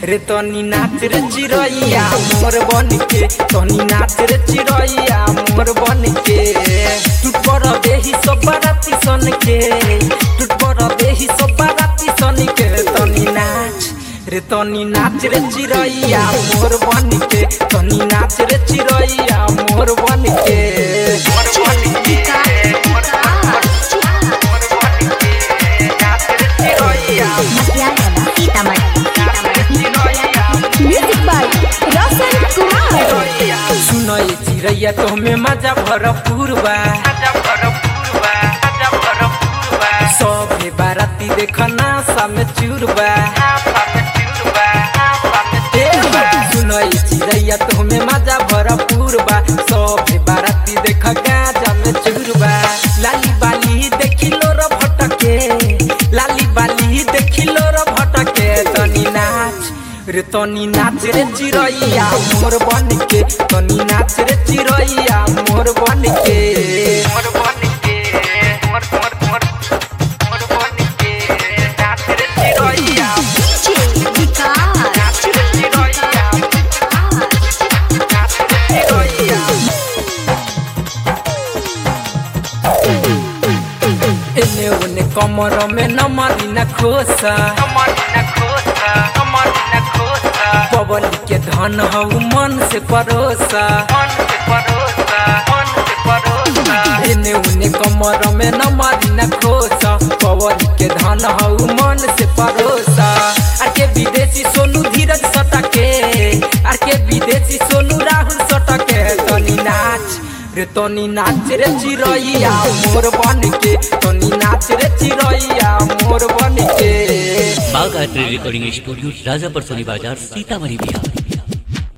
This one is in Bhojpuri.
रे तनी नाच रे चिरैया मोर बन के तनी नाच रे चिरैया मोर बन के टूट पर देही सब बाराती सन के टूट पर देही सब बाराती सन के तनी नाच रे तनी नाच रे चिरैया मोर बन के तनी नाच रे चिरैया मोर बन के मोर बन के मोर बन के नाच रे चिरैया म्यूजिक बाय रोशन कुमार सुनई चिड़ैया तोहमे मजा भरपूर बा सभे बाराती देखना सामे चूरबा सुनई चिड़ैया तोहमे मजा भरपूर बा सभे बाराती देख गाजा में चूरबा लाली बाली देखिलो र भटके लाली बाली देखिलो र भटके तनी नाच रे तनी नाच रे चिरैया मोर बन के तनी नाच रे चिरैया मोर बन के मोर बन के मोर मोर मोर मोर बन के नाच रे चिरैया नाच रे चिरैया नाच रे चिरैया एने ओने कमर में नमरी न खोसा पवन के धन हऊ मन से परोसा एने ओने कमर में नमरी न खोसा पवन के धन हऊ मन से परोसा आर के विदेशी सोनू धीरज सटके आर के विदेशी सोनू राहुल सटके तनी नाच रे तनी नाच रे चिरैया मोर बन के तनी नाच रे चिरैया मोर बन के बाघ art recording studio Rajapar Soni बाजार सीतामढ़ी बिहार